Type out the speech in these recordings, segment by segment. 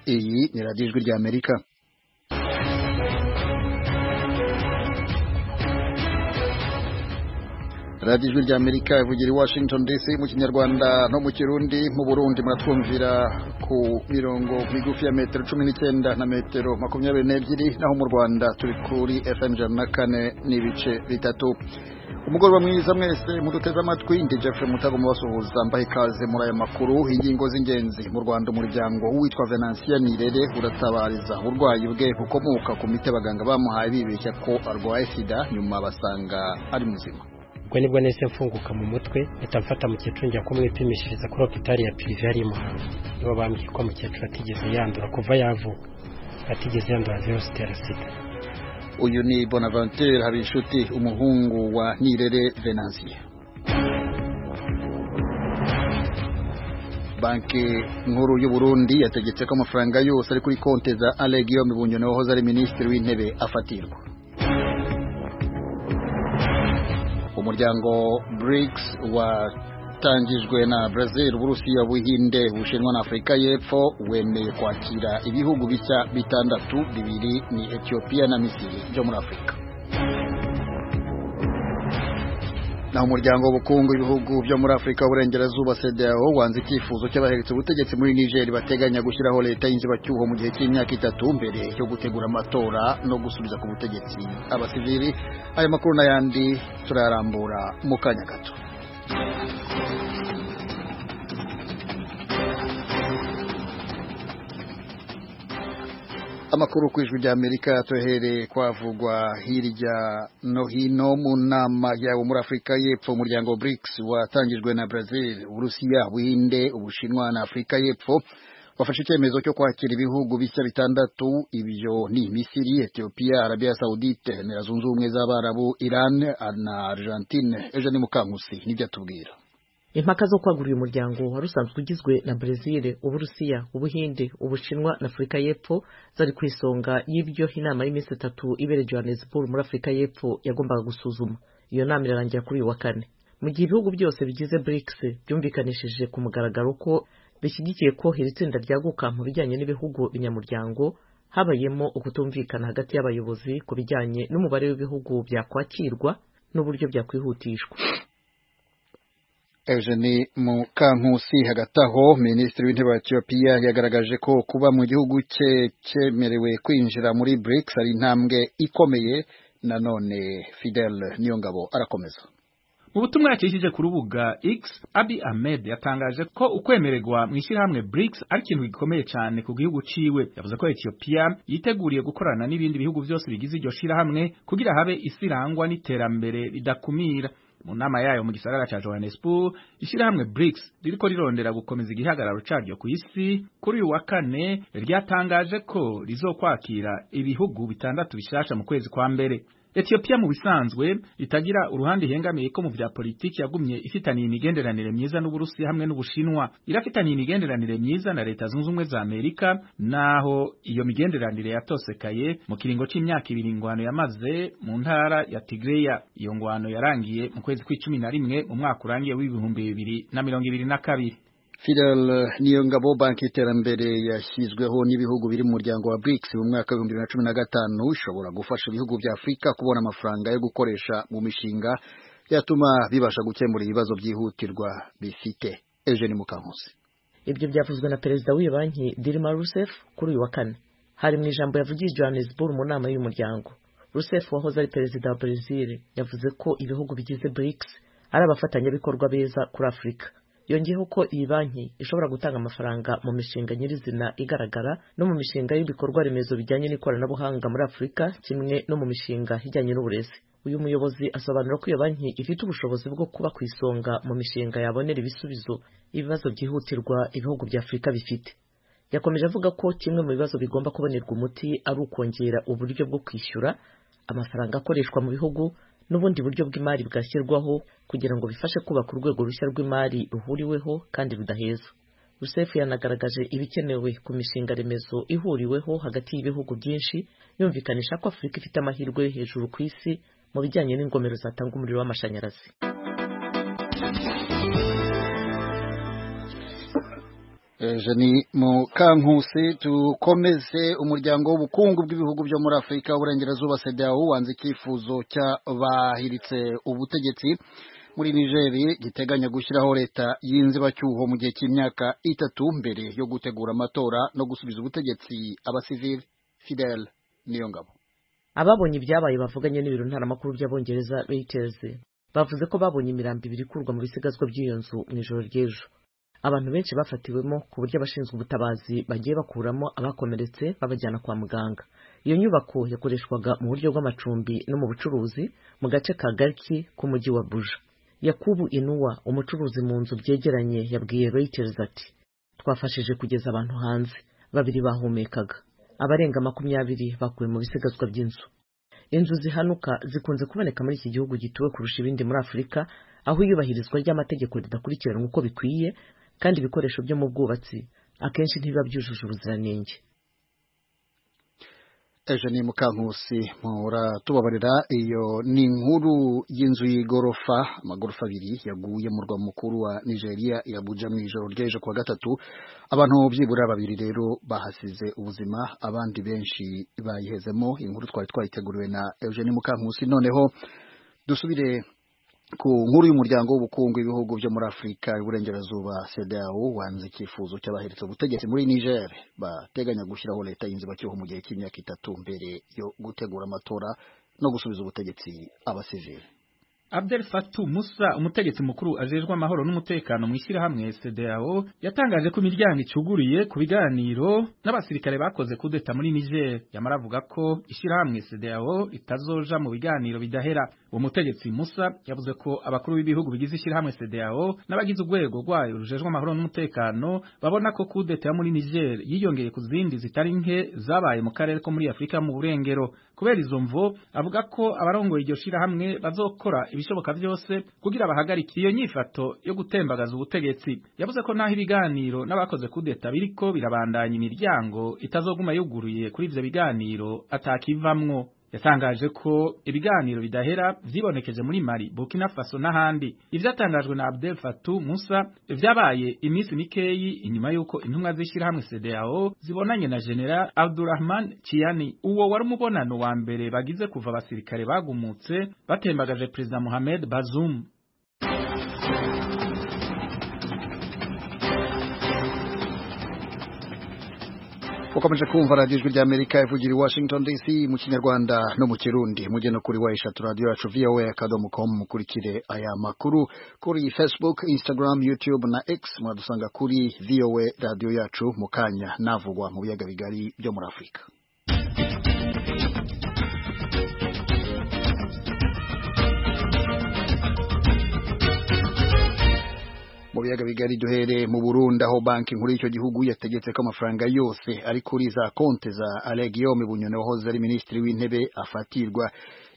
ni radiyo ijwi rya amerika radiyo ijwi rya amerika ivugira i washington dc mu kinyarwanda no mu kirundi mu burundi muratwumvira ku mirongo migufi ya metero cumi n'icyenda na metero makumyabiri n'ebyiri naho mu rwanda turi kuri fm ijana na kane n'ibice bitatu umugoroba mwiza mwese muduteze amatwi ndi Jeffrey Mutago mubasuhuza mbaha ikaze muri aya makuru ingingo z'ingenzi mu Rwanda umuryango witwa Venantia Nirere uratabariza uburwayi bwe bukomoka ku miti abaganga bamuhaye bibeshya ko arwaye sida nyuma basanga ari muzima ubwo nibwo nahise mfunguka mu mutwe mpita mfata mukecuru njya kumwipimishiriza kuri hopitali ya pirive yari i Muhanga nibo bambwiye ko mukecuru atigeze yandura kuva yavuka atigeze yandura virusi itera sida uyu ni bonaventure habinshuti umuhungu wa nirere venansiya banki nkuru y'u burundi yategetse ko amafaranga yose ari kuri konti za ale guillaume bunyoni wahoze ari minisitiri w'intebe afatirwa umuryango brics watangijwe na brazil uburusiya buhinde bushinwa na afurika y'epfo wemeye kwakira ibihugu bishya bitandatu bibiri ni etiyopiya na misiri byo muri afurika naho umuryango w'ubukungu ibihugu byo muri afurika y'uburengerazuba sedao wanze icyifuzo cy'abaheretse ubutegetsi muri nigeri bateganya gushyiraho leta y'inzibacyuho mu gihe cy'imyaka itatu mbere yo gutegura amatora no gusubiza ku butegetsi abasivili aya makuru n'ayandi turayarambura mu kanya gato amakuru ku ijwi ry'amerika tuhereye kwavugwa hirya no hino mu nama yawe muri afurika y'epfo umuryango brics watangijwe na brazil uburusiya buhinde ubushinwa na afurika y'epfo wafashe icyemezo cyo kwakira ibihugu bishya bitandatu ibyo ni misiri etiyopiya arabiya sawudite leta zunze ubumwe z'abarabu iran na argentine ejo ni mukankusi nibyo atubwira impaka zo kwagurira umuryango wari usanzwe ugizwe na brezil uburusiya ubuhinde ubushinwa na afurika y'epfo zari ku isonga y'ibyo inama y'iminsi itatu ibereye johannesburg muri afurika y'epfo yagombaga gusuzuma iyo nama irarangira kuri uyu wa kane mu gihe ibihugu byose bigize brics byumvikanishije ku mugaragaro ko bishyigikiye ko iri tsinda ryaguka mu bijyanye n'ibihugu binyamuryango habayemo ukutumvikana hagati y'abayobozi ku bijyanye n'umubare w'ibihugu byakwakirwa n'uburyo byakwihutishwa Eugene Mukankusi hagati aho minisitiri w'intebe wa Ethiopia yagaragaje ko kuba mu gihugu cye cyemerewe kwinjira muri BRICS ari intambwe ikomeye nanone Fidel Niyongabo arakomeza mu butumwa yakishije ku rubuga X Abi Ahmed yatangaje ko ukwemererwa mu ishyirahamwe BRICS ari ikintu gikomeye cyane ku gihugu ciwe yavuze ko Ethiopia yiteguriye gukorana n'ibindi bihugu byose bigize iryo shyirahamwe kugira habe isi irangwa n'iterambere ridakumira mu nama yayo mu gisagara cya Johannesburg ishyirahamwe BRICS ririko rirondera gukomeza igihagararo caryo ku isi kuri uyu wa kane ryatangaje ko rizokwakira ibihugu bitandatu bishasha mu kwezi kwa mbere Ethiopia mu bisanzwe itagira uruhande ihengamiye ko mu vya politiki yagumye ifitaniye imigenderanire myiza n'Uburusi hamwe n'Ubushinwa irafitaniye imigenderanire myiza na leta zunze ubumwe za Amerika naho iyo migenderanire yatosekaye mu kiringo c'imyaka ibiri ngwano yamaze mu ntara ya Tigreya iyo ngwano yarangiye mu kwezi kw'icumi na rimwe mu mwaka urangiye w'ibihumbi bibiri na mirongo ibiri na kabiri Fidel Niyongabo banki iterambere yashyizweho n'ibihugu biri mu muryango wa BRICS mu mwaka w'ibihumbi bibiri na cumi na gatanu ishobora gufasha ibihugu bya Afurika kubona amafaranga yo gukoresha mu mishinga yatuma bibasha gukemura ibibazo byihutirwa bifite Eugene Mukankusi ibyo byavuzwe na perezida w'iyo banki Dilma Rousseff kuri uyu wa kane hari mu ijambo yavugiye Johannesburg mu nama y'uyu muryango Rousseff wahoze ari perezida wa Brazil yavuze ko ibihugu bigize BRICS ari abafatanyabikorwa beza kuri Afurika yongeyeho ko iyi banki ishobora gutanga amafaranga mu mishinga nyirizina igaragara no mu mishinga y'ibikorwa remezo bijyanye n'ikoranabuhanga muri afurika kimwe no mu mishinga ijyanye n'uburezi uyu muyobozi asobanura ko iyo banki ifite ubushobozi bwo kuba ku isonga mu mishinga yabonera ibisubizo ibibazo byihutirwa ibihugu bya afurika bifite yakomeje avuga ko kimwe mu bibazo bigomba kubonerwa umuti ari ukongera uburyo bwo kwishyura amafaranga akoreshwa mu bihugu n'ubundi buryo bw'imari bwashyirwaho kugira ngo bifashe kubaka urwego rushya rw'imari ruhuriweho kandi rudaheza rusefu yanagaragaje ibikenewe ku mishinga remezo ihuriweho hagati y'ibihugu byinshi yumvikanisha ko afurika ifite amahirwe yo hejuru ku isi mu bijyanye n'ingomero zatanga umuriro w'amashanyarazi jeni mu kankusi dukomeze umuryango w'ubukungu bw'ibihugu byo muri afurika uburengerazuba sedewo wanze icyifuzo cy'abahiritse ubutegetsi muri nigeri giteganya gushyiraho leta y'inzibacyuho mu gihe cy'imyaka itatu mbere yo gutegura amatora no gusubiza ubutegetsi abasivili fidele niyo ngabo ababonye ibyabaye bavuganye n'ibiro ntaramakuru by'abongereza reuters bavuze ko babonye imirambo ibiri ikurwa mu bisigazwa by'iyo nzu mu ijoro ry'ejo abantu benshi bafatiwemo ku buryo abashinzwe ubutabazi bagiye bakuramo abakomeretse babajyana kwa muganga iyo nyubako yakoreshwaga mu buryo bw'amacumbi no mu bucuruzi mu gace ka gariki k'umujyi wa buja yakubu inuwa umucuruzi mu nzu byegeranye yabwiye reuters ati twafashije kugeza abantu hanze babiri bahumekaga abarenga makumyabiri bakuwe mu bisigazwa by'inzu inzu zihanuka zikunze kuboneka muri iki gihugu gituwe kurusha ibindi muri afurika aho iyubahirizwa ry'amategeko ridakurikiranwa uko bikwiye kandi ibikoresho byo mu bwubatsi akenshi ntibiba byujuje ubuziranenge ejo ni mukankusi muratubabarira iyo ni inkuru y'inzu y'igorofa amagorofa abiri yaguye mu murwa mukuru wa nigeria ya buja mu ijoro ry'ejo kuwa gatatu abantu byibura babiri rero bahasize ubuzima abandi benshi bayihezemo inkuru twari twayiteguriwe na eugenie mukankusi noneho dusubire ku nkuru y'umuryango w'ubukungu w'ibihugu byo muri afurika iburengerazuba cedeao wanze icyifuzo cy'abaheretse ubutegetsi muri niger bateganya gushyiraho leta y'inzibacyuho mu gihe cy'imyaka itatu mbere yo gutegura amatora no gusubiza ubutegetsi abasivili Abdel Fattah Musa umutegetsi mukuru ajejwe amahoro n'umutekano mu ishyirahamwe CEDEAO yatangaje ko imiryango icuguriye ku biganiro n'abasirikare bakoze kudeta muri Niger yamara avuga ko ishyirahamwe CEDEAO ritazoja mu biganiro bidahera uwo mutegetsi Musa yavuze ko abakuru b'ibihugu bigize ishyirahamwe CEDEAO n'abagize urwego rwayo rujejwe amahoro n'umutekano babona ko kudeta yo muri Niger yiyongeye ku zindi zitari nke zabaye mu karere ko muri Afurika mu burengero kubera izo mvo avuga ko abarongoye iryo shyirahamwe bazokora ibishoboka byose kugira bahagarike iyo nyifato yo gutembagaza ubutegetsi yavuze ko naho ibiganiro n'abakoze kudeta biriko birabandanya imiryango itazoguma yuguruye kuri ivyo biganiro atakivamwo yatangaje ko ibiganiro bidahera vyibonekeje muri Mali, Burkina Faso n'ahandi. Ivyatangajwe na Abdel Fattah Musa vyabaye iminsi mikeyi inyuma yuko intumwa z'ishirahamwe CEDEAO zibonanye na General Abdurrahman Chiani. Uwo wari umubonano wa mbere bagize kuva abasirikare bagumutse batembagaje Perezida Mohamed Bazoum. ukomeje kumva radiyo ijwi ry'amerika ivugira i washington dc mu kinyarwanda no mu kirundi mujye no kuri wa eshatu radiyo yacu voa akadomo komu mukurikire aya makuru kuri facebook instagram youtube na x muradusanga kuri voa radiyo yacu mu kanya navugwa mu biyaga bigari byo muri afurika mu biyaga bigari duhere mu Burundi aho banki nkuru y'icyo gihugu yategetse ko amafaranga yose ari kuri za konti za Alain Guillaume Bunyoni wahoze ari minisitiri w'intebe afatirwa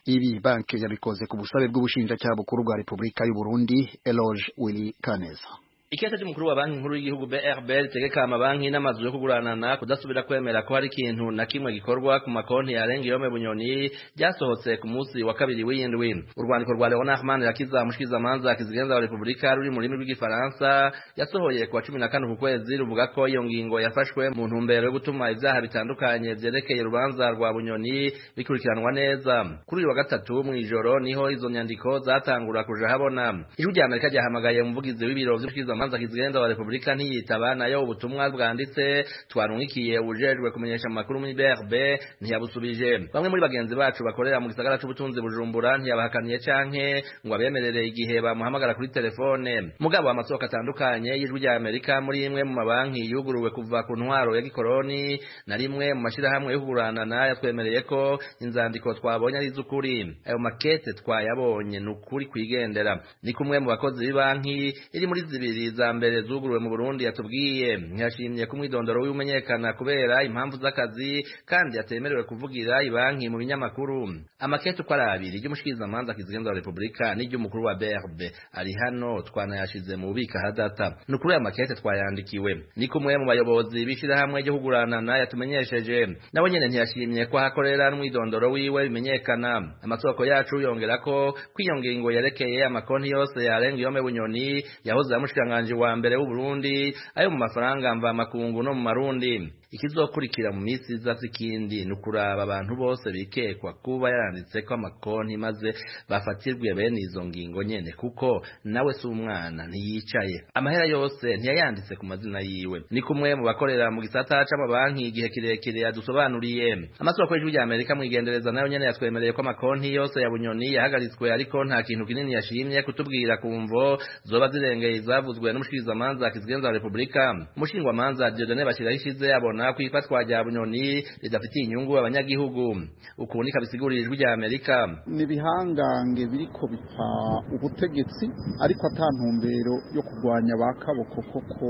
ibi banki yabikoze ku busabe bw'ubushinjacyaha bukuru bwa Repubulika y'u Burundi Eloge Willy Kaneza Ikiyata cy'umukuru wa banki nkuru y'igihugu BRB ritegeka amabanki n'amazu yo kuguranana kudasubira kwemera ko hari ikintu na kimwe gikorwa ku makonti ya Renge Yome Bunyoni byasohotse ku munsi wa kabiri w'iyindwi urwandiko rwa Leonard Mann yakiza mushikiza manza akizigenza wa Republika ruri mu rurimi rw'igifaransa yasohoye ku wa 14 ku kwezi ruvuga ko iyo ngingo yafashwe mu ntumbero yo gutuma ibyaha bitandukanye byerekeye urubanza rwa Bunyoni bikurikiranwa neza kuri uyu wa gatatu mu ijoro niho izo nyandiko zatangura kuja habona ijwi rya Amerika ryahamagaye umuvugizi w'ibiro by'umushikiza manza kizigenza wa Republika ntiyitaba nayo ubutumwa bwanditse twarungikiye ujejwe kumenyesha amakuru muri BRB ntiyabusubije bamwe muri bagenzi bacu bakorera mu gisagara c'ubutunzi bujumbura ntiyabahakaniye canke ngo abemerere igihe bamuhamagara kuri telefone mugabo amasoko atandukanye y'ijwi rya Amerika muri imwe mu mabanki yuguruwe kuva ku ntwaro ya gikoroni na rimwe mu mashirahamwe yo kuguranana yatwemereye ko inzandiko twabonye ari iz'ukuri ayo makete twayabonye ni ukuri kwigendera ni kumwe mu bakozi b'ibanki iri muri zibiri za mbere zuguruwe mu Burundi yatubwiye ntiyashimye ku mwidondoro w'umenyekana kubera impamvu z'akazi kandi yatemerewe kuvugira ibanki mu binyamakuru amakete uko ari abiri ry'umushikirizamanza kizigenza wa Republika n'iry'umukuru wa BRB ari hano twanayashize mu bubika hadata ni kuri aya makete twayandikiwe ni kumwe mu bayobozi b'ishyirahamwe ryo kuguranana yatumenyesheje nawe nyene ntiyashimye ko hakorera n'umwidondoro wiwe bimenyekana amasoko yacu yongera ko kwiyongingo yerekeye amakonti yose yarenga yome bunyoni yahoze amushikiranga n'umushikiranganji wa mbere w'uburundi ayo mu mafaranga mva makungu no mu marundi ikizokurikira mu minsi iza z'ikindi ni ukuraba abantu bose bikekwa kuba yaranditseko amakonti maze bafatirwe bene izo ngingo nyene kuko nawe si umwana ntiyicaye amahera yose ntiyayanditse ku mazina yiwe ni kumwe mu bakorera mu gisata c'amabanki igihe kirekire yadusobanuriye amasoko y'ijwi rya amerika mwigendereza nayo nyene yatwemereye ko amakonti yose ya bunyoni yahagaritswe ariko nta kintu kinini yashimye kutubwira ku mvo zoba zirengeye izavuzwe n'umushikirizamanza kizigenza wa repubulika umushingwamanza diodone bashyiraho ishize abona ko ifatwa rya bunyoni ridafitiye inyungu abanyagihugu ukundi kabisigurira ijwi rya amerika ni ibihangange biriko bipfa ubutegetsi ariko ata ntumbero yo kurwanya ba kaboko koko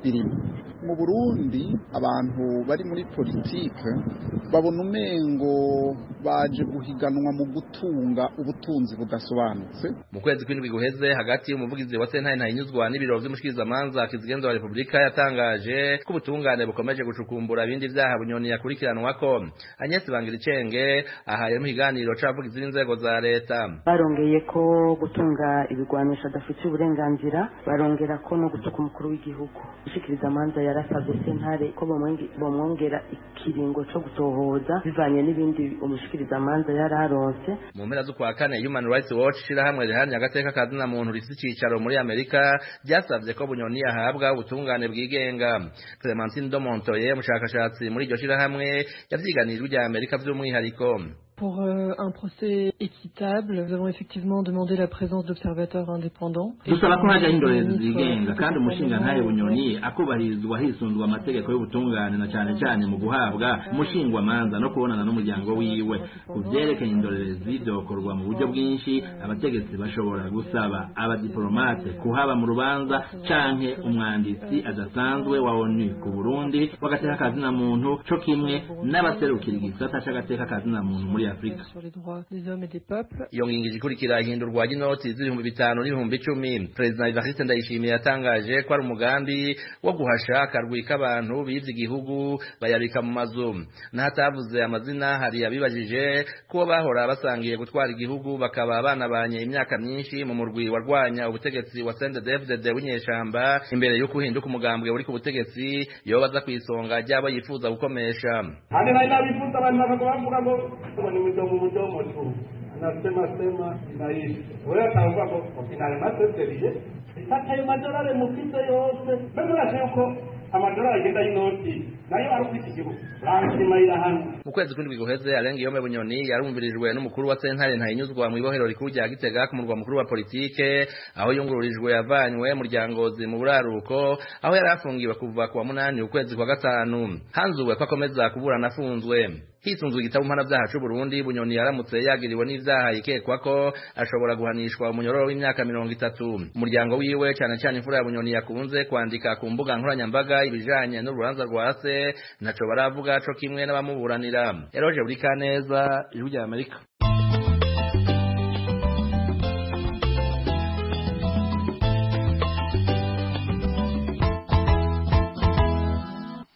birimo mu burundi abantu bari muri politike babona umengo baje guhiganwa mu gutunga ubutunzi budasobanutse mu kwezi kw'indwi guheze hagati y'umuvugizi wa sentare ntahinyuzwa n'ibiro by'umushikirizamanza kizigenza wa repubulika yatangaje ko ubutungane bukomeje gucukumbura ibindi vyaha bunyoni yakurikiranwako agnes bangiricenge ahaye mu kiganiro c'abavugizi b'inzego za leta barongeye ko gutunga ibigwanisho adafitiye uburenganzira barongera ko no gutuka umukuru w'igihugu umushikirizamanza yarasabye sentare ko bomwenge- bomwongera ikiringo co gutohoza bivanye n'ibindi umushikirizamanza yari aronse mu mpera z'ukwa kane human rights watch ishirahamwe riharanira agateka ka zina muntu rifite icicaro muri amerika ryasavye ko bunyoni ahabwa ubutungane bwigenga clementine de montoye umushakashatsi muri iryo shirahamwe yavyiganiye ijwi rya amerika vy'umwihariko Pour euh, un procès équitable, nous avons effectivement demandé la présence d'observateurs indépendants. dusaba ko hajyaho indorerezi zigenga kandi umushingantahe bunyoni akubahirizwa hisundwa amategeko y'ubutungane na cyane cyane mu guhabwa umushingwamanza no kubonana n'umuryango wiwe ku byerekeye indorerezi byokorwa mu buryo bwinshi abategetsi bashobora gusaba abadiplomate kuhaba mu rubanza canke umwanditsi adasanzwe wa onu ku burundi w'agateka kazina muntu co kimwe n'abaserukira igisata c'agateka kazina muntu muri afurika Sur les droits des hommes et des peuples. iyo ngingo ije ikurikira ihindurwa ry'inoti z'ibihumbi bitanu n'ibihumbi icumi perezida evariste ndayishimiye yatangaje ko ari umugambi wo guhasha akarwi k'abantu bivye igihugu bayabika mu mazu n'ahatavuze amazina hari abibajije kubo bahora basangiye gutwara igihugu bakaba banabanye imyaka myinshi mu murwi warwanya ubutegetsi wa sndefdd w'inyeshamba imbere y'uko uhinduka umugambwe uri ku butegetsi yoba aza ku isonga ry'abo yifuza gukomesha Hadi naila vifuta bali mavako vafuka ngo ngo ni midomo midomo tu. Anasema sema inaishi. Wewe ataongea kwa kinale masetelije. Sasa hiyo madolari mufite yose. Bado nasema yuko amadolari agenda inoti. Nayo arukwishikibu. Lazima ila hano. mu kwezi kw'indwi guheze arenga iyome bunyoni yarumvirijwe n'umukuru wa sentare ntayinyuzwa mu ibohero rikuru rya gitega ku murwa mukuru wa politike aho yungururijwe yavanywe muryangozi mu buraruko aho yari afungiwe kuva ku wa munani ukwezi kwa gatanu hanzuwe ko akomeza kuburana afunzwe hisunzwe igitabo mpanabyaha c'u burundi bunyoni yaramutse yagiriwe n'ivyaha yikekwa ko ashobora guhanishwa umunyororo w'imyaka mirongo itatu umuryango wiwe cane cane imfura ya bunyoni yakunze kwandika ku mbuga nkoranyambaga ibijanye n'urubanza rwa se ntaco baravuga co kimwe n'abamuburanira eroje buri kaneza ijwi rya amerika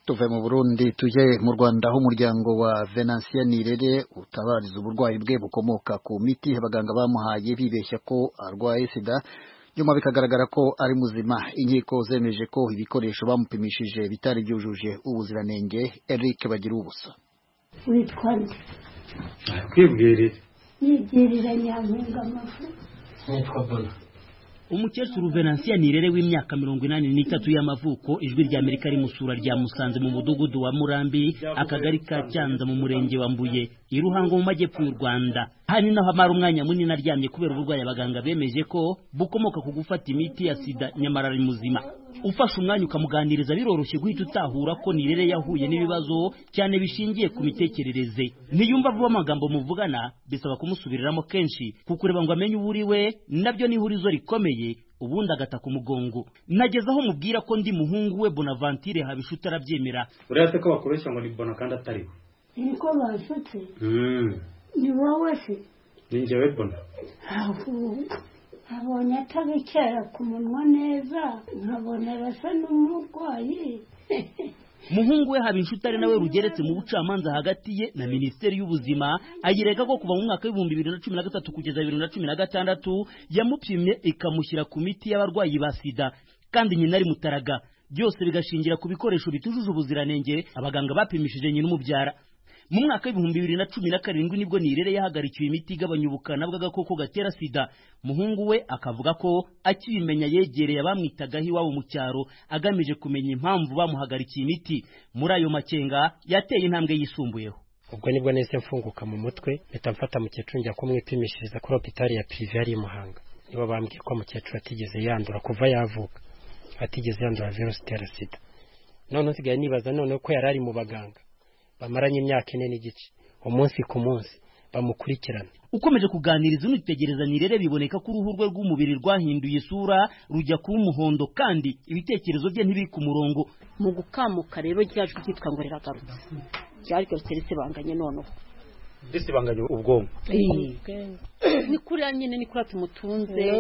tuve mu burundi tujye mu rwanda aho umuryango wa venansiya nirere utabariza uburwayi bwe bukomoka ku miti abaganga bamuhaye bibeshya ko arwaye sida nyuma bikagaragara ko ari muzima inkiko zemeje ko ibikoresho bamupimishije bitari byujuje ubuziranenge eric bagira ubusa witwa nde kwibwirira nigirira nyampinga amafu umukecuru venansiya nirere w'imyaka mirongo inani n'itatu y'amavuko ijwi rya amerika rimusura rya musanze mu mudugudu wa murambi akagari ka cyanza mu murenge wa mbuye i ruhango mu majyepfo y'u rwanda aha ni naho amara umwanya munini aryamye kubera uburwayi abaganga bemeje ko bukomoka ku gufata imiti ya sida nyamara ari muzima ufashe umwanya ukamuganiriza biroroshye guhita utahura ko nirere yahuye n'ibibazo cyane bishingiye ku mitekerereze ntiyumva vuba amagambo muvugana bisaba kumusubiriramo kenshi kukureba ngo amenye uwo uri we nabyo ni ihurizo rikomeye ubundi agataka umugongo nageze aho mubwira ko ndi muhungu we bonavantire habisha utarabyemera uriya se ko bakoresha ngo ni bona kandi atariwe niko basutse Mm. ni wowe se ni njyewe bona ahubwo abonye atabikera ku munwa neza nkabona basa n'umurwayi muhungu we haba inshutare nawe rugeretse mu bucamanza hagati ye na minisiteri y'ubuzima ayirega ko kuva mu mwaka w'ibihumbi bibiri na cumi na gatatu kugeza bibiri na cumi na gatandatu yamupimye ikamushyira ku miti y'abarwayi ba sida kandi nyina ari mutaraga byose bigashingira ku bikoresho bitujuje ubuziranenge abaganga bapimishije nyina umubyara mu mwaka w'ibihumbi bibiri na cumi na karindwi nibwo nirere yahagarikiwe imiti igabanya ubukana bw'agakoko gatera sida muhungu we akavuga ko akibimenya yegereye abamwitagaho iwabo mu cyaro agamije kumenya impamvu bamuhagarikiye imiti muri ayo makenga yateye intambwe yisumbuyeho ubwo nibwo nahise mfunguka mu mutwe mpita mfata mukecuru njya kumwipimishiriza kuri hopitali ya pirive yari i muhanga nibo bambwiye ko mukecuru atigeze yandura kuva yavuka atigeze yandura virusi itera sida none usigaye nibaza noneho ko yari ari mu baganga bamaranye imyaka ine n'igice umunsi ku munsi bamukurikirana ukomeje kuganiriza unitegereza nirere biboneka ko uruhu rwe rw'umubiri rwahinduye isura rujya kuba umuhondo kandi ibitekerezo bye ntibiri ku murongo mu gukamuka rero ryaje ryitwa ngo riragarutse ryari ryose risibanganye noneho risibanganye ubwonko ni kuriya nyine ni kuriya tumutunze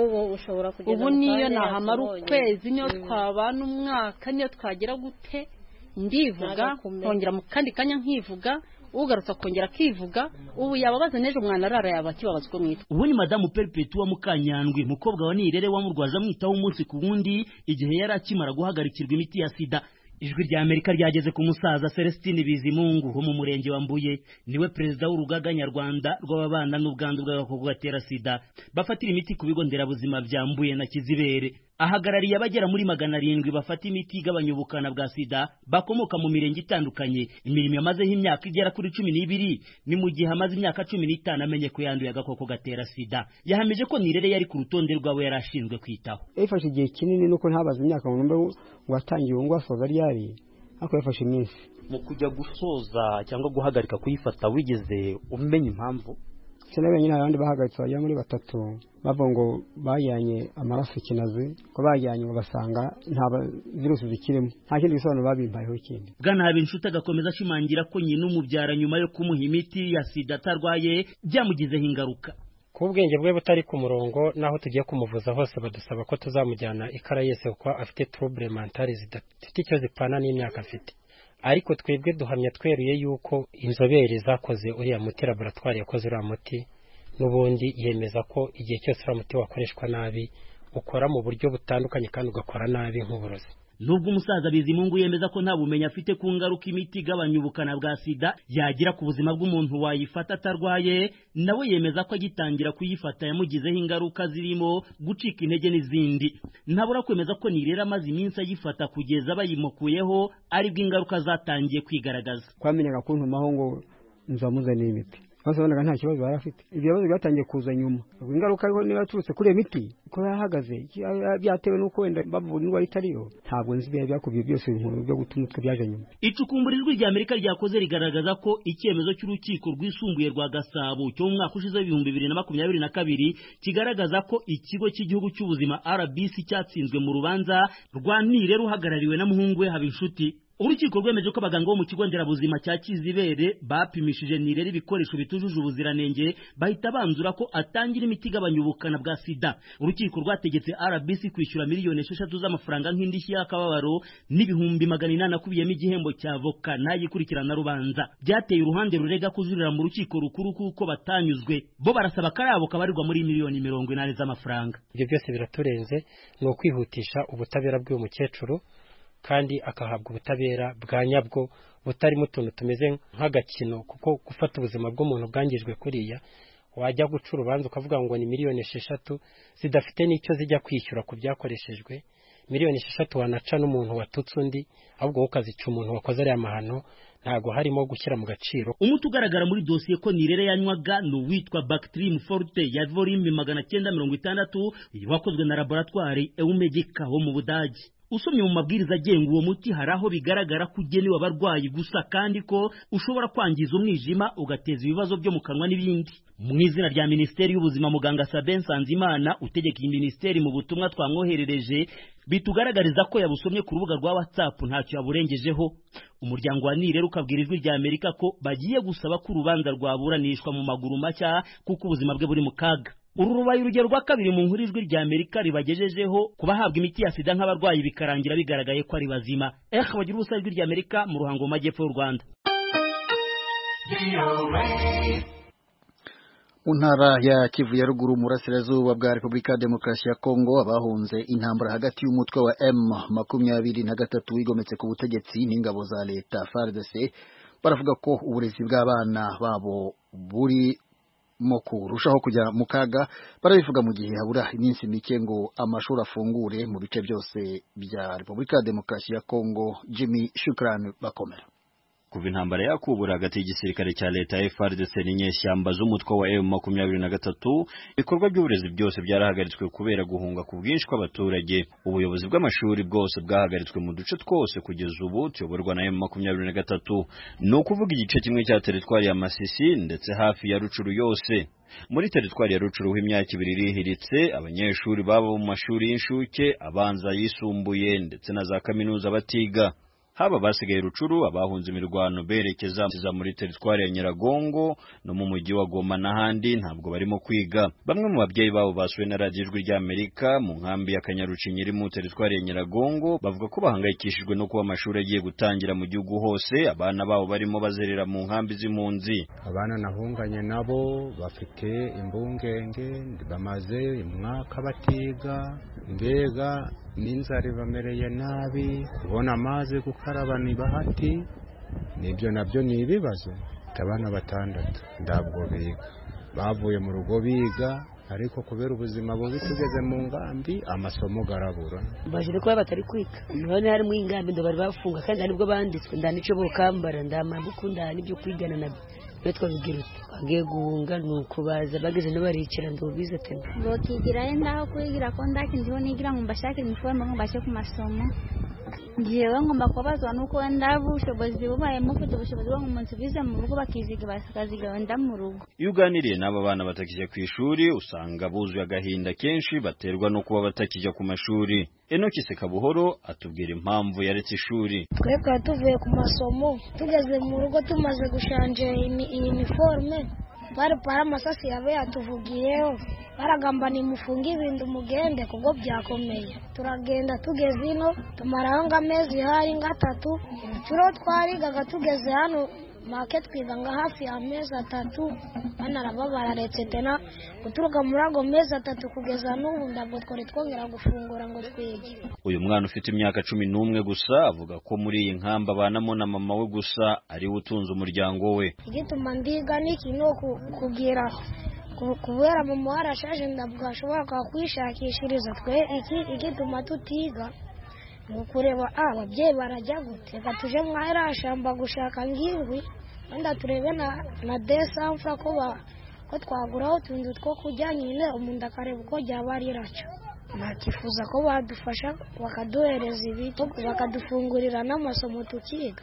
ubu niyo nahamara ukwezi niyo twabana umwaka niyo twagera gute ndivuga nkongera mu kandi kanya nkivuga ugarutse akongera akivuga ubu yababaza n'ejo mwana arara yaba akibabaza uko mwitwa ubu ni madamu peripetuwa mukanyandwi mukobwa wa nirere wamurwaje amwitaho umunsi ku wundi igihe yari akimara guhagarikirwa imiti ya sida ijwi rya amerika ryageze ku musaza celestine bizimungu wo mu murenge wa mbuye niwe perezida w'urugaga nyarwanda rw'ababana n'ubwandu bw'agakoko gatera sida bafatira imiti ku bigo nderabuzima bya mbuye na kizibere ahagarariye abagera muri magana arindwi bafata imiti igabanya ubukana bwa sida bakomoka mu mirenge itandukanye imirimo yamazeho imyaka igera kuri cumi n'ibiri ni mu gihe amaze imyaka cumi n'itanu amenye ko yanduye agakoko gatera sida yahamije ko nirere yari ku rutonde rw'abo yari ashinzwe kwitaho yafashe igihe kinini nuko ntabaze imyaka ngo ngo watangiye ngo asoza ryari ariko yafashe iminsi mu kujya gusoza cyangwa guhagarika kuyifata wigeze umenya impamvu cyane wenyine hari abandi bahagaritse bagera muri batatu bavuga ngo bajyanye amaraso ikinazi ko bajyanye ngo basanga nta virusi zikirimo nta kindi gisobanuro babimpayeho ikindi bwana habinshuti agakomeza ashimangira ko nyina umubyara nyuma yo kumuha imiti ya sida atarwaye byamugizeho ingaruka kuba ubwenge bwe butari ku murongo naho tugiye kumuvuza hose badusaba ko tuzamujyana ikara yese kuko afite turubure mantari zidafite icyo zipana n'imyaka afite ariko twebwe duhamya tweruye yuko inzobere zakoze uriya muti laboratwari yakoze uriya muti n'ubundi yemeza ko igihe cyose uriya muti wakoreshwa nabi ukora mu buryo butandukanye kandi ugakora nabi nk'uburozi nubwo umusaza bizimungu yemeza ko nta bumenyi afite ku ngaruka imiti igabanya ubukana bwa sida yagira ku buzima bw'umuntu wayifata atarwaye nawe yemeza ko agitangira kuyifata yamugizeho ingaruka zirimo gucika intege n'izindi ntabura kwemeza ko nirera amaze iminsi ayifata kugeza bayimukuyeho aribwo ingaruka zatangiye kwigaragaza twamenyaga kuntumaho ngo nzamuzaniye imiti bose babonaga nta kibazo yari afite ibyo bibazo byatangiye kuza nyuma ingaruka ariko niba yaturutse kuri iyo miti ko yahagaze byatewe n'uko wenda bavura indwara itariyo ntabwo nzi ibyo byakubiye byose ibintu byo gutuma utwe byaje nyuma icukumbura ijwi rya amerika ryakoze rigaragaza ko icyemezo cy'urukiko rwisumbuye rwa gasabo cyo mu mwaka ushize w'ibihumbi bibiri na makumyabiri na kabiri kigaragaza ko ikigo cy'igihugu cy'ubuzima rbc cyatsinzwe mu rubanza rwa nire ruhagarariwe na muhungu we habinshuti urukiko rwemeje ko abaganga bo mu kigo nderabuzima cya kizibere bapimishije nirere ibikoresho bitujuje ubuziranenge bahita banzura ko atangira imiti igabanya ubukana bwa sida urukiko rwategetse rbc kwishyura miliyoni esheshatu z'amafaranga nk'indishyi y'akababaro n'ibihumbi magana inani akubiyemo igihembo cya voka n'ayikurikirana rubanza byateye uruhande rurega kujurira mu rukiko rukuru kuko batanyuzwe bo barasaba akayabo kabarirwa muri miliyoni mirongo inani z'amafaranga ibyo byose biraturenze ni ukwihutisha ubutabera bw'uyu mukecuru kandi akahabwa ubutabera bwa nyabwo butarimo utuntu tumeze nk'agakino kuko gufata ubuzima bw'umuntu bwangijwe kuriya wajya guca urubanza ukavuga ngo ni miliyoni esheshatu zidafite n'icyo zijya kwishyura ku byakoreshejwe miliyoni esheshatu wanaca n'umuntu watutse undi ahubwo wowe ukazica umuntu wakoze ariya mahano ntago harimo gushyira mu gaciro umuti ugaragara muri dosiye ko nirere yanywaga ni uwitwa bactrim forte ya volume magana cyenda mirongo itandatu wakozwe na laboratwari eumegika wo mu budage usomye mu mabwiriza agenga uwo muti hari aho bigaragara ko ugenewe abarwayi gusa kandi ko ushobora kwangiza umwijima ugateza ibibazo byo mu kanwa n'ibindi mu izina rya minisiteri y'ubuzima muganga sabe nsanzimana utegeka iyi minisiteri mu butumwa twamwoherereje bitugaragariza ko yabusomye ku rubuga rwa whatsapp ntacyo yaburengejeho umuryango wa nirero ukabwira ijwi rya amerika ko bagiye gusaba ko urubanza rwaburanishwa mu maguru mashya kuko ubuzima bwe buri mu kaga uru rubaye urugero rwa kabiri mu nkuru ijwi rya amerika ribagejejeho ku bahabwa imiti ya sida nk'abarwayi bikarangira bigaragaye ko ari bazima eh bagira ubusa ijwi rya amerika mu ruhango mu majyepfo y'u rwanda mu ntara ya kivu ya ruguru murasirazuba bwa repubulika ya demokarasi ya kongo abahunze intambara hagati y'umutwe wa m makumyabiri na gatatu wigometse ku butegetsi n'ingabo za leta frdc baravuga ko uburezi bw'abana babo buri mu kurushaho kujya mu kaga barabivuga mu gihe habura iminsi mike ngo amashuri afungure mu bice byose bya repubulika ya demokarasi ya kongo jimmy shukrani bakomera kuva intambara yakubura hagati y'igisirikare cya leta FRDC n'inyeshyamba z'umutwe wa M23 ibikorwa by'uburezi byose byarahagaritswe kubera guhunga ku bwinshi kw'abaturage ubuyobozi bw'amashuri bwose bwahagaritswe mu duce twose kugeza ubu tuyoborwa na M23 ni ukuvuga igice kimwe cya teritwari ya Masisi ndetse hafi ya Rucuru yose muri teritwari ya rucuruhu imyaka ibiri irihiritse abanyeshuri baba mu mashuri y'incuke abanza yisumbuye ndetse na za kaminuza batiga haba basigaye rucuru abahunze imirwano berekeza muri teritwari ya Nyiragongo no mu mujyi wa Goma n'ahandi ntabwo barimo kwiga bamwe mu babyeyi babo basuwe na radiyo ijwi ry'Amerika mu nkambi ya Kanyarucinyi iri mu teritwari ya Nyiragongo bavuga ko bahangayikishijwe no kuba amashuri agiye gutangira mu gihugu hose abana babo barimo bazerera mu nkambi z'impunzi abana nahunganye nabo bafite imbungenge bamaze umwaka batiga mbega n'inzara ibamereye nabi kubona amazi gukaraba ni bahati nibyo nabyo ni ibibazo abana batandatu ndabwo biga bavuye mu rugo biga ariko kubera ubuzima bubi tugeze mu ngambi amasomo garabura baje kuba batari kwiga none harimo ingambi ndo bari bafunga kandi hari nibwo banditswe ndanico bokambara ndamambuku ndani ibyo kwigana nabyo twabigira uti bagiye guhunga ni ukubaza bageze n'abaricara ndubize ati bokigirayo ndaho kwigira ko ndakindiho nigira ngo mbashakire imiforoma ngo mbashe ku masomo ngewe ngomba kubabazwa nuko wenda ubushobozi bubayemo ufite ubushobozi bwo umuntu bize mu rugo bakiziga bakaziga wenda mu rugo iyo uganiriye n'aba bana batakijya ku ishuri usanga buzuye agahinda kenshi baterwa no kuba batakijya ku mashuri enoki sekabuhoro atubwira impamvu yaretse ishuri twebwe tuvuye ku masomo tugeze mu rugo tumaze gushanje iyi niforume barupara amasasi yaba yatuvugiyeho baragamba nimufunge ibintu mugende kuko byakomeye turagenda tugeze ino tumaraho nk'amezi hari nk'atatu turiho twarigaga tugeze hano make twiga nga hafi ya mezi atatu banaraba bararetse tena guturuka muri ago mezi atatu kugeza n'ubu ntabwo twari twongera gufungura ngo twige uyu mwana ufite imyaka cumi n'umwe gusa avuga ko muri iyi nkamba abanamo na mama we gusa ariwe utunze umuryango we igituma ndiga ni ikintu kugira kubera mama warashaje ntabwo ashobora kwakwishakishiriza twe iki igituma tutiga ni ukureba ababyeyi barajya gute reka tuje mwahera shamba gushaka ngirwi wenda turebe na desamfura ko twagura utuntu two kujya nyine umuntu akareba uko ryaba ari racyo nakifuza ko badufasha bakaduhereza ibiti bakadufungurira n'amasomo tukiga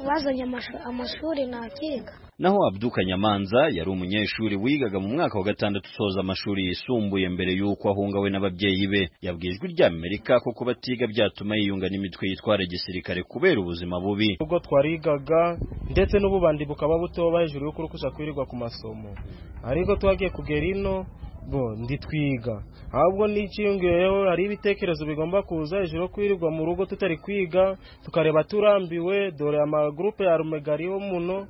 bazanye amashuri nakiga naho abduka nyamanza yari umunyeshuri wigaga mu mwaka wa gatandatu usoza amashuri yisumbuye mbere y'uko ahungawe n'ababyeyi be yabwijwe ry'amerika ko batiga byatuma yiyunga n'imitwe yitwara gisirikare kubera ubuzima bubi ubwo twarigaga ndetse n'ububandi bukaba butoba hejuru y'uko uri kwirirwa ku masomo ariko twagiye kugera ino bo nditwiga ahubwo n'ikiyongeyeho hari ibitekerezo bigomba kuza hejuru kwirirwa mu rugo tutari kwiga tukareba turambiwe dore amagurupe ya rumegari yo muno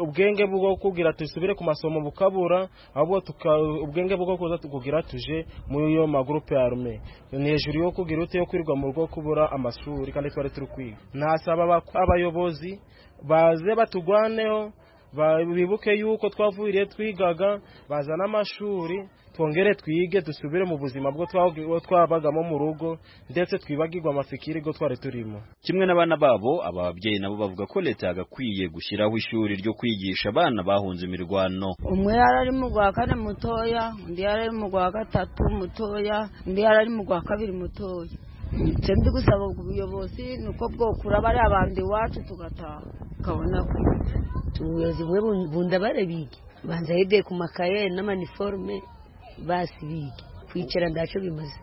ubwenge bwo kugira dusubire ku masomo bukabura ahubwo ubwenge bwo kuza kugira tuje muri iyo magurupe ya rume ni hejuru yo kugira ute yo kwirirwa mu rugo kubura amashuri kandi twari turi kwiga nasaba abayobozi baze batugwaneho bibuke yuko twavuriye twigaga bazana amashuri twongere twige dusubire mu buzima bwo twabagamo mu rugo ndetse twibagirwe amafikiri go twari turimo kimwe n'abana babo aba babyeyi nabo bavuga ko leta yagakwiye gushyiraho ishuri ryo kwigisha abana bahunze imirwano umwe yari ari mu rwa kane mutoya undi yari ari mu rwa gatatu mutoya undi yari ari mu rwa kabiri mutoya icyo ndi gusaba ubuyobozi ni uko bwokura bariya bandi iwacu tugataha tukabona kwiga ubuyobozi bwe bunda barabige banza yedeye ku makaye n'amaniforume basi bige kwicara ndaco bimaze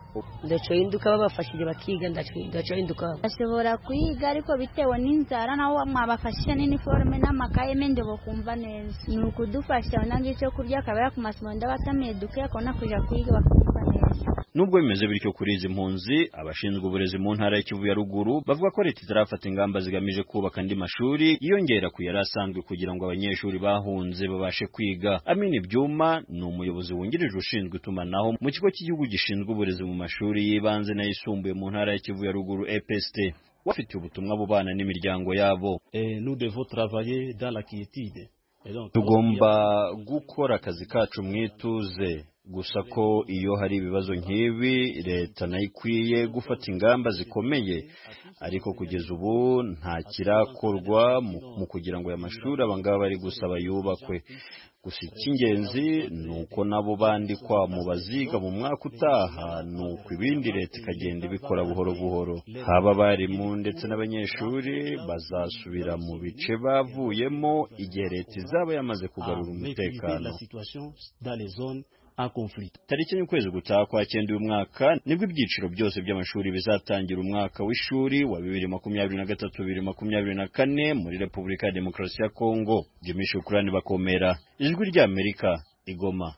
ndaco hinduka babafashije bakiga ndaco hinduka bashobora kwiga ariko bitewe n'inzara naho mwabafashije n'iniforume n'amakaye mende bokumva neza ni ukudufasha nange icyo kurya akabera ku masomo ndabatameye duke akabona kuja kwiga bakumva neza nubwo bimeze bityo kuri izi mpunzi abashinzwe uburezi mu ntara y'ikivu ya ruguru bavuga ko leta itarafata ingamba zigamije kubaka andi mashuri yiyongera ku yari asanzwe kugira ngo abanyeshuri bahunze babashe kwiga amini byuma ni umuyobozi wungirije ushinzwe itumanaho mu kigo cy'igihugu gishinzwe uburezi mu mashuri y'ibanze n'ayisumbuye mu ntara y'ikivu ya ruguru EPST bafite ubutumwa bubana n'imiryango yabo nous devons travailler dans la quiétude tugomba gukora akazi kacu mu ituze gusa ko iyo hari ibibazo nk'ibi leta nayo ikwiye gufata ingamba zikomeye ariko kugeza ubu nta kirakorwa mu kugira ngo aya mashuri abangaba bari gusaba yubakwe gusa icy'ingenzi ni uko nabo bandikwa mu baziga mu mwaka utaha ni uko ibindi leta ikagenda ibikora buhoro buhoro haba abarimu ndetse n'abanyeshuri bazasubira mu bice bavuyemo igihe leta izaba yamaze kugarura umutekano tariki y'ukwezi gutaha kwa cyenda uyu mwaka nibwo ibyiciro byose by'amashuri bizatangira umwaka w'ishuri wa bibiri makumyabiri na gatatu bibiri makumyabiri na kane muri repubulika ya demokarasi ya kongo jimmy shukurani bakomera ijwi ry'amerika igoma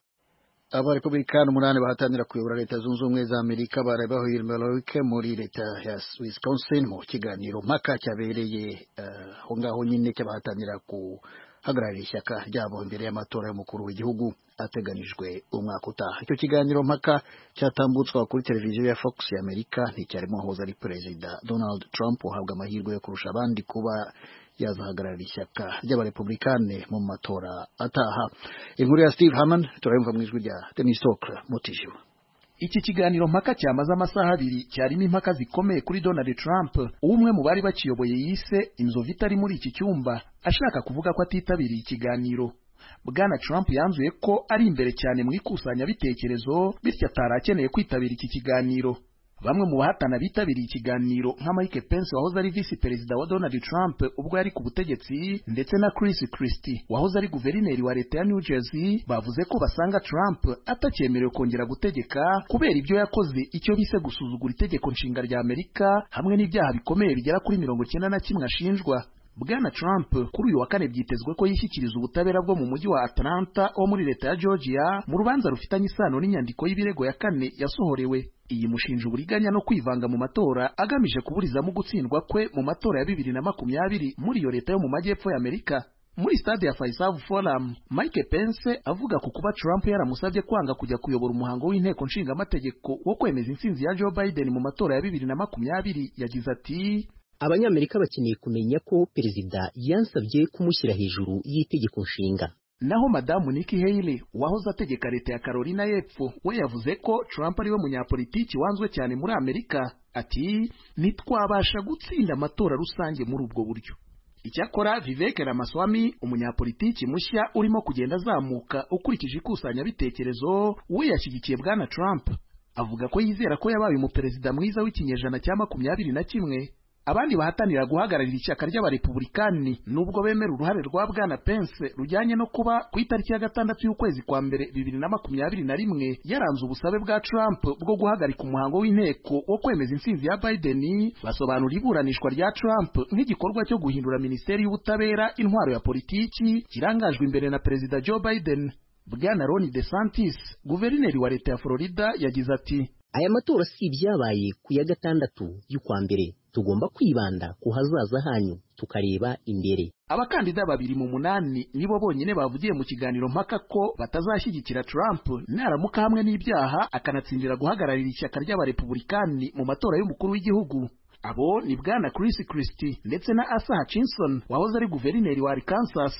abarepublikani umunani bahatanira kuyobora leta zunze ubumwe za amerika baraye bahuye imbaruke muri leta ya wisconsin mu kiganiro mpaka cyabereye aho ngaho nyine cy'abahatanira guhagararira ishyaka ryabo imbere y'amatora y'umukuru w'igihugu ateganijwe umwaka utaha icyo kiganiro mpaka cyatambutswa kuri televiziyo ya fox ya amerika nticyarimo wahoze ari perezida donald trump uhabwa amahirwe yo kurusha abandi kuba yazahagararira ishyaka ry'abarepublikani mu matora ataha inkuru ya steve haman turayumva mu ijwi rya denis tokra mutijima iki kiganiro mpaka cyamaze amasaha abiri cyarimo impaka zikomeye kuri Donald Trump umwe mu bari bakiyoboye yise inzovu itari muri iki cyumba ashaka kuvuga ko atitabiriye ikiganiro Bwana Trump yanzuye ko ari imbere cyane mu ikusanyabitekerezo bityo atari akeneye kwitabira iki kiganiro bamwe mu bahatana bitabiriye ikiganiro nka Mike Pence wahoze ari visi perezida wa Donald Trump ubwo yari ku butegetsi ndetse na Chris Christie wahoze ari guverineri wa leta ya New Jersey bavuze ko basanga Trump atakyemerewe kongera gutegeka kubera ibyo yakoze icyo bise gusuzugura itegeko nshinga rya Amerika hamwe n'ibyaha bikomeye bigera kuri mirongo cyenda na kimwe ashinjwa Bwana Trump kuri uyu wa kane byitezwe ko yishyikiriza ubutabera bwo mu mujyi wa Atlanta wo muri leta ya Georgia mu rubanza rufitanye isano n'inyandiko y'ibirego ya kane yasohorewe iyi mushinja uburiganya no kwivanga mu matora agamije kuburizamo gutsindwa kwe mu matora ya bibiri na makumyabiri muri iyo leta yo mu majyepfo ya Amerika muri stade ya Faisav Forum Mike Pence avuga ku kuba Trump yaramusabye kwanga kujya kuyobora umuhango w'inteko nshingamategeko wo kwemeza intsinzi ya Joe Biden mu matora ya bibiri na makumyabiri yagize ati abanyamerika bakeneye kumenya ko perezida yansabye kumushyira hejuru y'itegeko nshinga naho madamu Nikki Haley wahoze ategeka leta ya Carolina y'Epfo we yavuze ko Trump ariwe munyapolitiki wanzwe cyane muri Amerika ati ntitwabasha gutsinda amatora rusange muri ubwo buryo icyakora Vivek Ramaswamy umunyapolitiki mushya urimo kugenda azamuka ukurikije ikusanyabitekerezo we yashyigikiye bwana Trump avuga ko yizera ko yabaye umuperezida mwiza w'ikinyejana cya makumyabiri na kimwe abandi bahatanira guhagararira ishyaka ry'abarepublikani nubwo bemera uruhare rwa bwana Pence rujyanye no kuba ku itariki ya gatandatu y'ukwezi kwa mbere bibiri na makumyabiri na rimwe yaranze ubusabe bwa Trump bwo guhagarika umuhango w'inteko wo kwemeza intsinzi ya Biden basobanura iburanishwa rya Trump nk'igikorwa cyo guhindura minisiteri y'ubutabera intwaro ya politiki kirangajwe imbere na perezida Joe Biden bwana Ron DeSantis guverineri wa leta ya Florida yagize ati aya matora si ibyabaye ku ya gatandatu y'ukwa mbere tugomba kwibanda ku hazaza hanyu tukareba imbere abakandida babiri mu munani nibo bonyine bavugiye mu kiganiro mpaka ko batazashyigikira Trump naramuka hamwe n'ibyaha akanatsindira guhagararira ishyaka ry'abarepublikani mu matora y'umukuru w'igihugu abo ni bwana Chris Christie ndetse na Asa Hutchinson wahoze ari guverineri wa Arkansas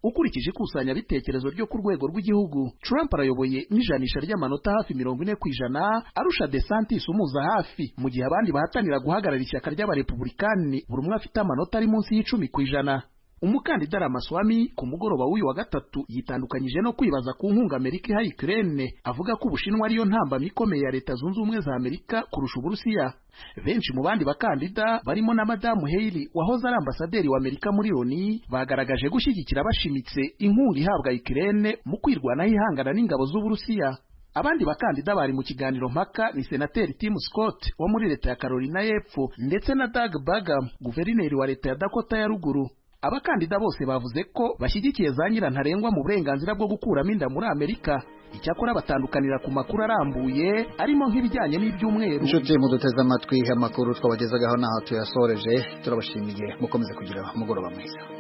ukurikije ikusanyabitekerezo ryo ku rwego rw'igihugu Trump arayoboye n'ijanisha ry'amanota hafi mirongo ine ku ijana arusha DeSantis umuza hafi mu gihe abandi bahatanira guhagarara ishyaka ry'abarepublikani buri umwe afite amanota ari munsi y'icumi ku ijana umukandida Ramaswamy ku mugoroba w'uyu wa gatatu yitandukanyije no kwibaza ku nkunga Amerika iha Ukraine avuga ko Ubushinwa ariyo ntambamyi ikomeye ya Leta Zunze Ubumwe za Amerika kurusha Uburusiya benshi mu bandi bakandida barimo na madamu Haley wahoze ari ambasaderi wa Amerika muri Loni bagaragaje gushyigikira bashimitse inkunga ihabwa Ukraine mu kwirwanaho ihangana n'ingabo z'Uburusiya abandi bakandida bari mu kiganiro mpaka ni senateri Tim Scott wo muri leta ya Carolina y'Epfo ndetse na Doug Burgum guverineri wa leta ya Dakota ya ruguru abakandida bose bavuze ko bashyigikiye za nyirantarengwa mu burenganzira bwo gukuramo inda muri Amerika icyakora batandukanira ku makuru arambuye arimo nk'ibijyanye n'ibyumweru inshuti muduteze amatwi amakuru twabagezagaho n'aho tuyasoreje turabashimiye mukomeze kugira umugoroba mwiza